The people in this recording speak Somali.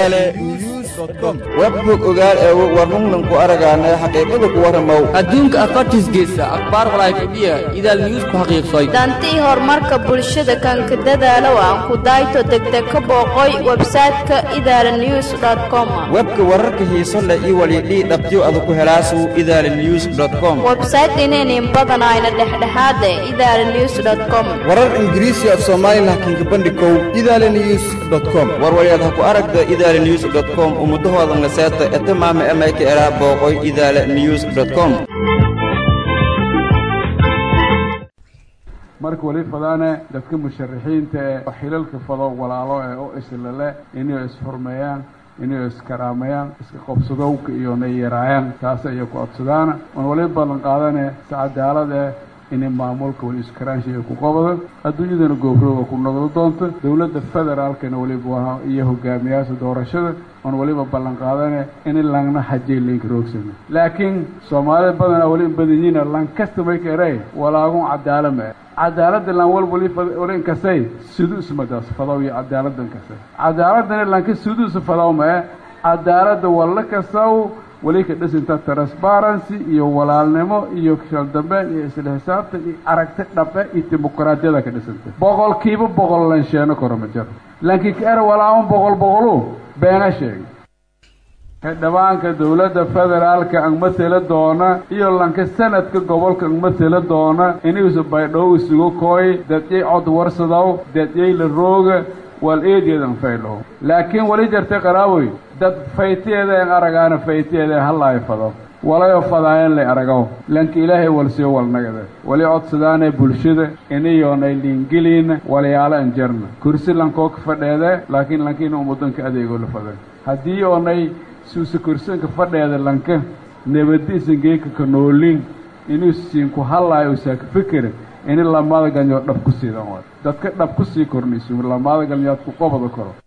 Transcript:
idaala news com webbog ogaal ee warnunnan ku aragaana xaqiiqada ku warramow adduunka afartiis geysa akhbaar walaayfadhiya idaal news ku xaqiiqsay dantii horumarka bulshada kanka dadaalow aan ku dayto degdeg ka booqoy websayte-ka idaala news com webka wararka xiiso leh iyo walidhii dhabtiyo ada ku helaasu idaala news com websayte inaynin badanayna dhexdhexaade idaala news com warar ingiriisi af soomaali laakiinka bandhikow idaala news com warwalyaad ha ku aragda idaala news com ummudahoodan laseeta etamaama emayka eraa booqoy idaala news com marka weli fadaane dadka musharaxiinta ee xilalka fado walaalo ee u islale inay isxurmeeyaan inay iskaraamayaan iska qobsadowka iyo nay yaraayaan taas ayay ku codsadaana waan wali ballan qaadane si cadaalad eh inay maamulka weli iskaraanshiga ku qabado adduunyadana goofrooga ku noqdo doonto dowladda federaalkana weliba iyo hogaamiyaasha doorashada oon weliba ballan qaadane in langna xajay laynka roogsana laakiin soomaalida badanaa weli badanyiina lang kasta may ka eray walaagun cadaalama cadaaladda lan wal wali wali inkasay sudus madaas fadaw iyo cadaaladda inkasay cadaaladana lanka sudus fadaw ma cadaaladda walla kasaw weli ka dhisinta transparency iyo walaalnimo iyo shaldambeen iyo isla xisaabtan iyo aragti dhabe iyo dimuqraadiyada ka dhisanta boqolkiiba boqol lansheeno karo ma jiro laakiin ka era walaaban boqol boqolu beena sheegay xildhibaanka dowladda federaalka ang matela doona iyo lanka sanadka gobolka ang matela doona inuusa baydhow isugu kooy dadyay cod warsadow dadyay la rooga wal eedeedan faydhow laakiin weli jartay qaraaboy dad faytiyeeda en aragaana faytiyeeda hallaayo fado walayo fadaayan lay aragaw lanka ilaahay walsiyo walnagada wali codsadaanee bulshada inayoonay liingeliina walyaalo an jarna kursi lankoo ka fadheede laakiin lankiina ummadanka adeegoo la faday haddii oonay suusa kursanka fadheeda lanka nabadiisan geeka ka noolin inuu siinku hallaayo usaa ka fikira ini lamada galnyood dhab ku siidan waay dadka dhab ku sii kornayso lamada galnyood ku qobada koro